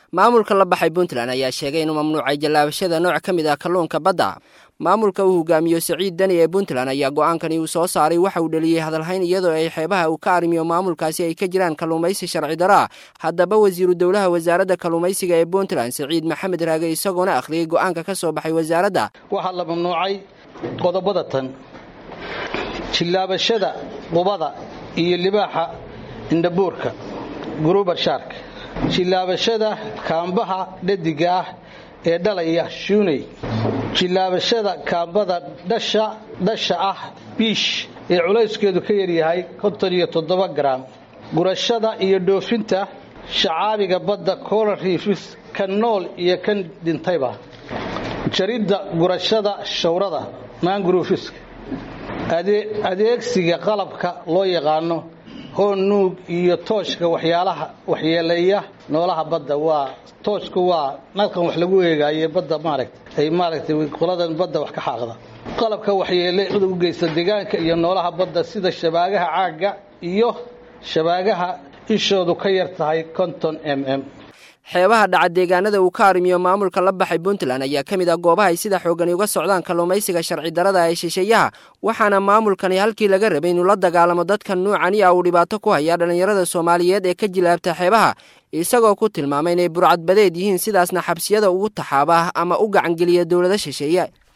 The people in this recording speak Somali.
maamulka la baxay puntland ayaa sheegay inuu mamnuucay jallaabashada nooc ka mid ah kalluunka badda maamulka uu hogaamiyo siciid deni ee puntland ayaa go-aankani uu soo saaray waxa uu dhaliyey hadalhayn iyadoo ay xeebaha uu ka arrimiyo maamulkaasi ay ka jiraan kalluumaysi sharci daro ah haddaba wasiiru dowlaha wasaaradda kalluumaysiga ee puntland siciid maxamed raage isagoona akhriyey go-aanka ka soo baxay wasaaradda waxaa la mamnuucay qodobada tan jillaabashada qubada iyo libaaxa indhabuurka gurubar shaarka jillaabashada kaambaha dhadiga ah ee dhalaya shuuney jillaabashada kaambada dhasha dhasha ah biish ee culayskeedu ka yaryahay konton iyo toddoba garaam gurashada iyo dhoofinta shacaabiga badda colar riifis kan nool iyo kan dhintayba jaridda gurashada shawrada maanguruufiska adeegsiga qalabka loo yaqaano hoon nuug iyo tooshka waxyaalaha waxyeeleeya noolaha badda waa tooshku waa nalkan wax lagu eegaaye badda maaragta ay maaragtay qoladan badda wax ka xaaqda qalabka waxyeelada u geysta deegaanka iyo noolaha badda sida shabaagaha caagga iyo shabaagaha ishoodu ka yar tahay konton m m xeebaha dhaca deegaanada uu ka arrimiyo maamulka la baxay puntland ayaa ka mid ah goobahay sida xoogani uga socdaan kalluumaysiga sharci darada ee shisheeyaha waxaana maamulkani halkii laga rabay inuu la dagaalamo dadka nuucani ah uu dhibaato ku hayaa dhallinyarada soomaaliyeed ee ka jilaabta xeebaha isagoo ku tilmaamay inay burcadbadeed yihiin sidaasna xabsiyada ugu taxaaba ama u gacangeliya dowlado shisheeye